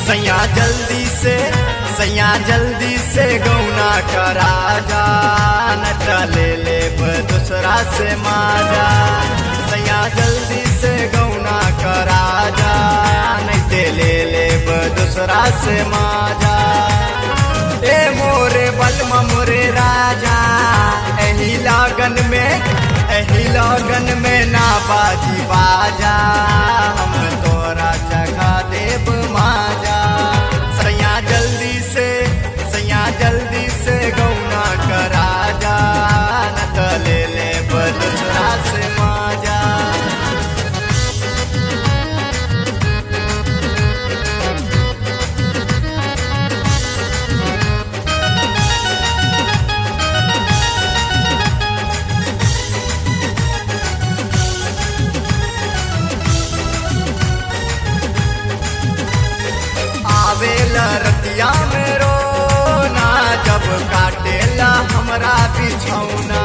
सैया जल्दी से सैया जल्दी से गौना करा जा नटा ले ले दूसरा से माजा सैया जल्दी से गौना करा जा नहीं ते ले ले दूसरा से माजा ए मोरे बलमा मोरे राजा एही लागन में एही लगन में ना बाजी बाजा हम तोरा जगा देव माजा सैया जल्दी से सैया जल्दी से गौना करा जा न त ले ले दूसरा से माजा आवेला रतिया में रोना जब काटेला हमरा बिछौना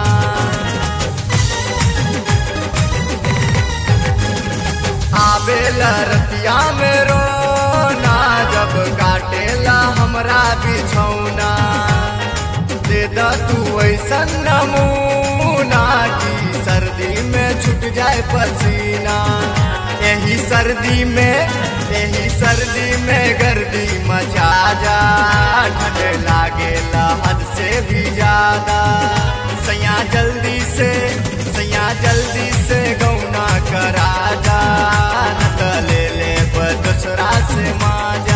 आवेला रतिया में रोना जब काटेला हमरा बिछौना दे द तू ऐसन नमूना की सर्दी में छूट जाए पसीना यही सर्दी में यही सर्दी में गर्दी मचा जा ठंड लागे हद से भी ज्यादा सैया जल्दी से सैया जल्दी से गौना करा जा न त ले ले दूसरा से माजा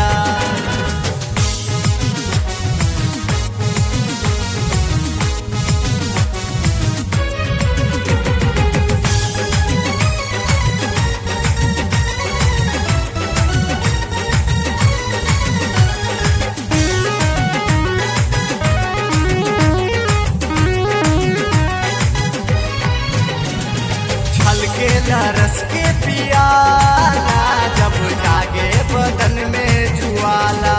छलके रस के पियाला जब जागे बदन में जुआला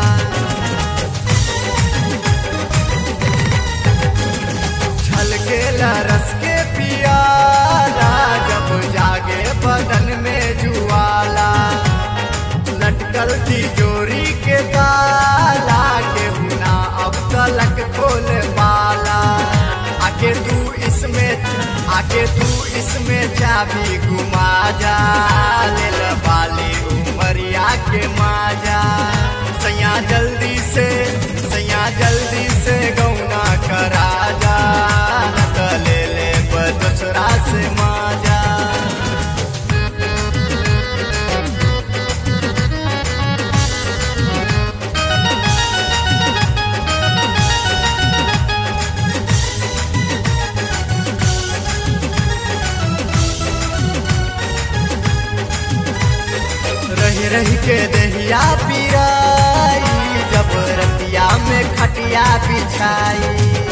छलके रस के पियाला जब जागे बदन में जुआला लटकल तिजोरी के ताला के बिना अब तलक खोल पाला आके तू इसमें आके तू इसमें चाबी घुमा जा ले ल बाली उमरिया के माजा सैया जल्दी से सैया जल्दी से गौना करा जा न त ले ले दूसरा से माजा रही रही के दहिया पिराई जब रतिया में खटिया बिछाई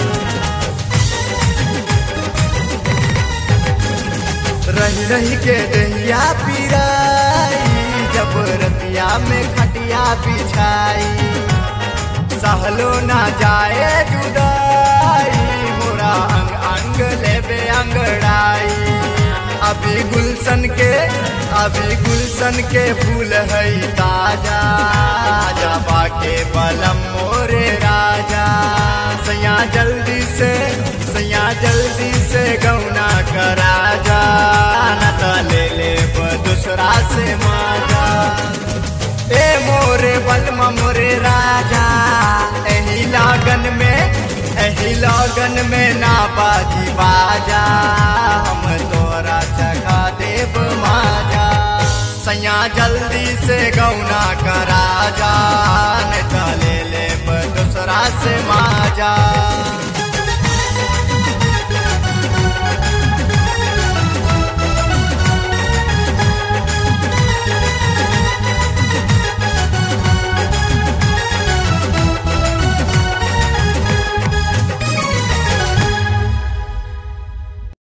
रही रही के दहिया पिराई जब रतिया में खटिया बिछाई सहलो ना जाए जुदाई मोरा अंग अंग लेबे अंगड़ाई अभी गुलशन के अभी गुलशन के फूल है ताजा जबा के बलम मोरे राजा सैया जल्दी से सैया जल्दी से गौना करा जा न त ले ले दूसरा से माजा ए मोरे बलमा मोरे राजा एही लागन में एही लगन में ना बाजी बाजा हम तोरा जगा देव माजा सैया जल्दी से गौना करा जा न त ले ले दूसरा से माजा